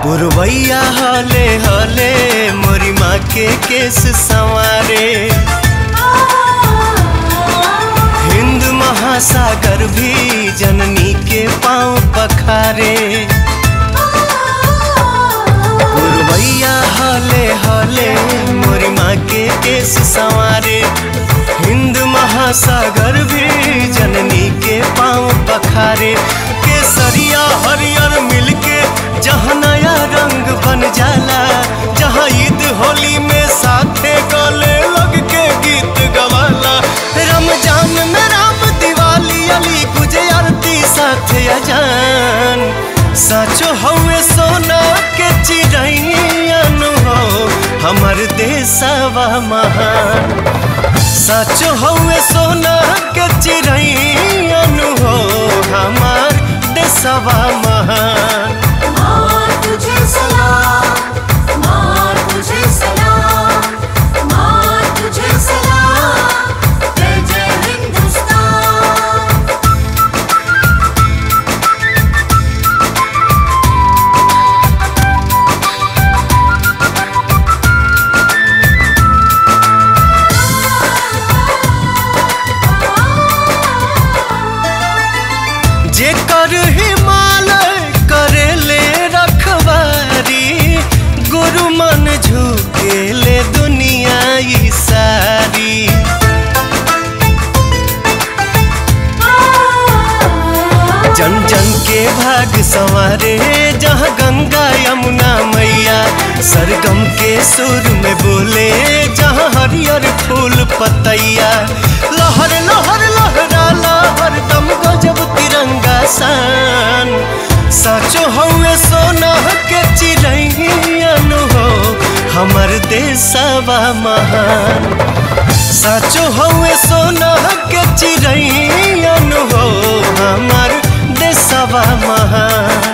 पुरवैया हले हले मोरी माँ के केस संवारे हिंद महासागर भी जननी के पाँव पखारे पुरवैया हले हले मोरी माँ के केस संवारे हिंद महासागर भी जननी के पाँव पखारे केसरिया हरियर मिलके जहाँ नया रंग बन जाला जहाँ ईद होली में साथे गले लग के गीत गवाला रमजान में राम दिवाली अली गुजे आरती साथे अजान साचो हवे सोना के चिड़ैन हो हमर देशवा महान साचो हवे सोना के चिड़ैन हो हमार देशवा महान माँ तुझे सलाम माँ तुझे सलाम माँ तुझे सलाम जय जय हिंदुस्तान जेकर हिमालय करेले रखवारी गुरु मन झुकेले दुनिया ई सारी जन जन के भाग संवारे जहाँ गंगा यमुना मैया सरगम के सुर में बोले जहाँ हरियर फूल पतैया लहर लहर लहराला हरदम गजब तिरंगा सान साचो हवे सोना के चिड़ैन हो हमर देशवा महान साचो हवे सोना के चिड़ैन हो हमर देशवा महान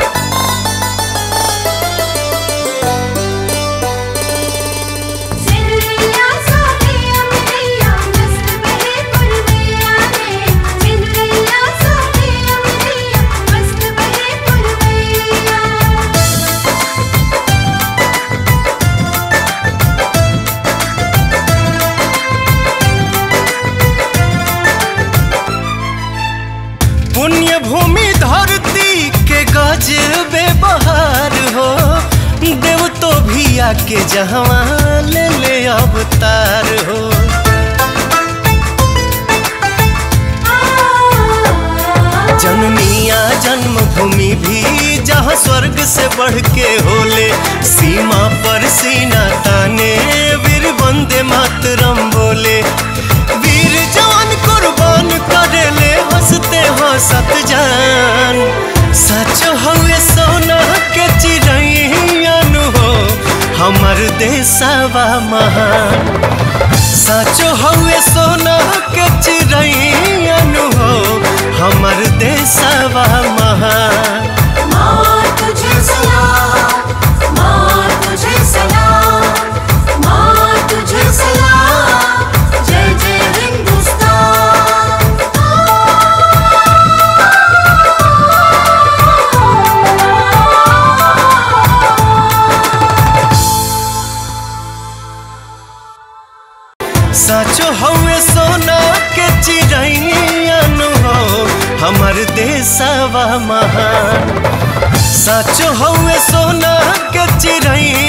सिंदरिया सोनिया मिलिया मस्त बहे पुरवैया रे सिंदरिया सोनिया मिलिया मस्त बहे पुरवैया पुण्य भूमि धरती के गजबे बहार हो देव तो भी आके जहवा ले ले अवतार हो जनमिया जन्मभूमि भी जहाँ स्वर्ग से बढ़ के होले सीमा पर सीना ताने वीर वंदे मातरम बोले वीर जवान कुर्बान करेले हंसते हंसत जान सच हवे सोना के चिड़ैन हो हमर देशवा महान साचो हवे सोना के चिड़ैन हो हमर देशवा महान माँ तुझे सलाम माँ तुझे सलाम माँ तुझे सलाम जय जय हिंदुस्तान साचो हवे सोना के चिड़ैन हो हमर देशवा महान साचो हवे सोना के चिड़ैन